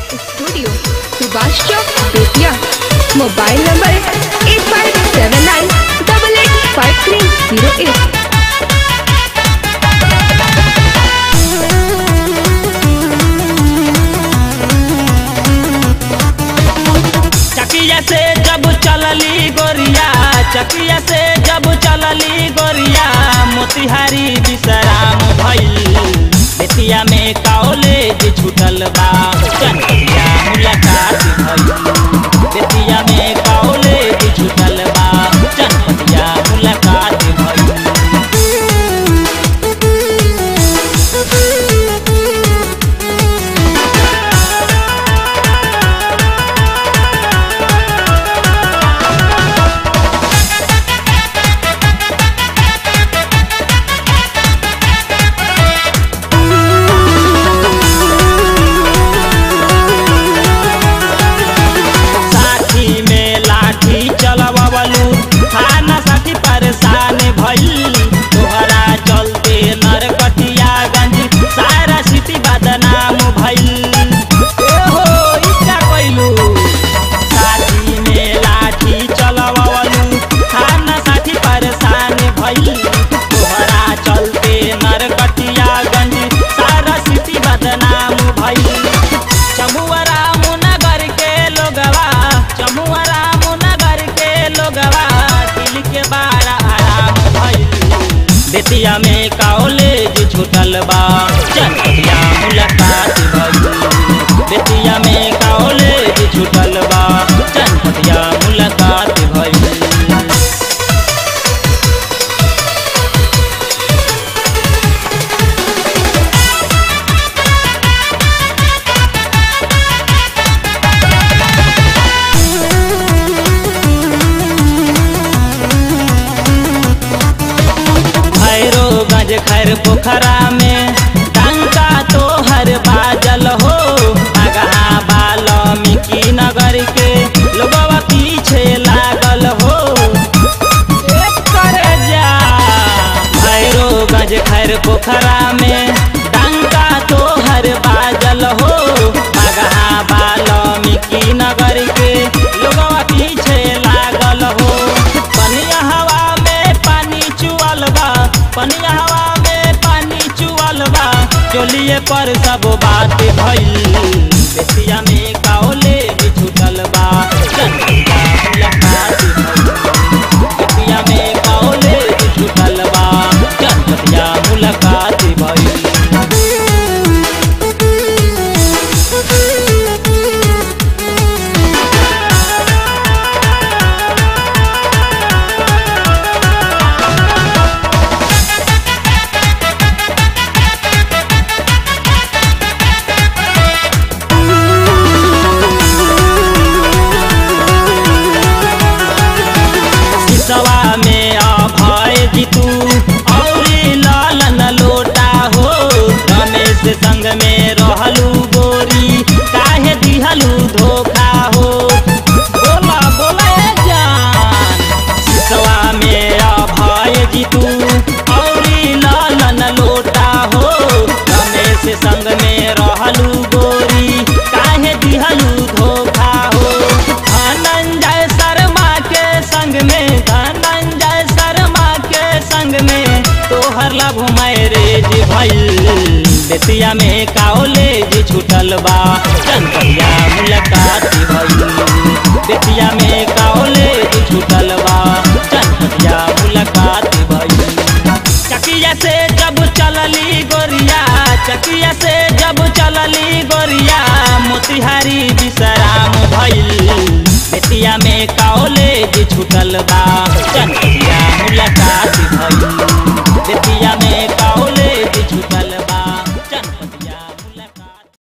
studio Subhash Chowk Bettiah mobile number eight five seven nine double eight five three zero eight Chakia से जब चलली गोरिया चकिया से जब चलली गोरिया मोतिहारी विश्राम भइल बेतिया में कॉलेज छूटल बा चनपटिया मुलाकात भइल बेतिया में कॉलेज छूटल बा चनपटिया मुलाकात भइल साथी में लाठी चलवलू थाना साथी परेशान भइल तोहरा चलते नरकटियागंज सारा सिटी बदनाम भइल ए हो ई का कइलू साथी में लाठी चलवलू थाना साथी परेशान भइल तोहरा चलते नरकटियागंज सारा सिटी बदनाम भइल चमुआ रामनगर के लोगवा चमुआ रामनगर के लोगवा दिल के बारा आराम भइल बेतिया में कॉलेज छूटल बा चनपटिया मुलाकात भइल बेतिया में कॉलेज छूटल बा चनपटिया मुलाकात भइल भैरोगंज खैर पोखरा में डंका तो हर बाजल हो अगहा बाल्मीकि नगर के लोगवा पीछे लागल हो एक करे जा भैरोगंज खैर पोखरा में डंका तो हर बाजल हो अगहा बाल्मीकि नगर के लोगवा पीछे लागल हो पनिया हवा में पानी चुअल बा पनिया हवा में पानी चुअल बा चोलिए पर सब बात भइल बेतिया में कॉलेज छूटल बा चनपटिया मुलाकात भइल बेतिया में कॉलेज छूटल बा चनपटिया मुलाकात भइल सिसवा में अभय जीतू औरी लालन लोटा हो रमेश संग में रहलू गोरी काहे दिहलू धोखा हो बोला बोला ए जान सिसवा में अभय जीतू औरी लालन लोटा हो रमेश संग में रहलू गोरी काहे दिहलू धोखा हो धनंजय शर्मा के संग में धनंजय शर्मा के संग में तोहर लव मैरेज भइल बेतिया में कॉलेज छूटल बा चनपटिया मुलाकात भइल बेतिया में कॉलेज छूटल बा चनपटिया मुलाकात भइल चकिया से जब चलली गोरिया चकिया से जब चलली गोरिया मोतिहारी विश्राम भइल बेतिया में कॉलेज छूटल बा चन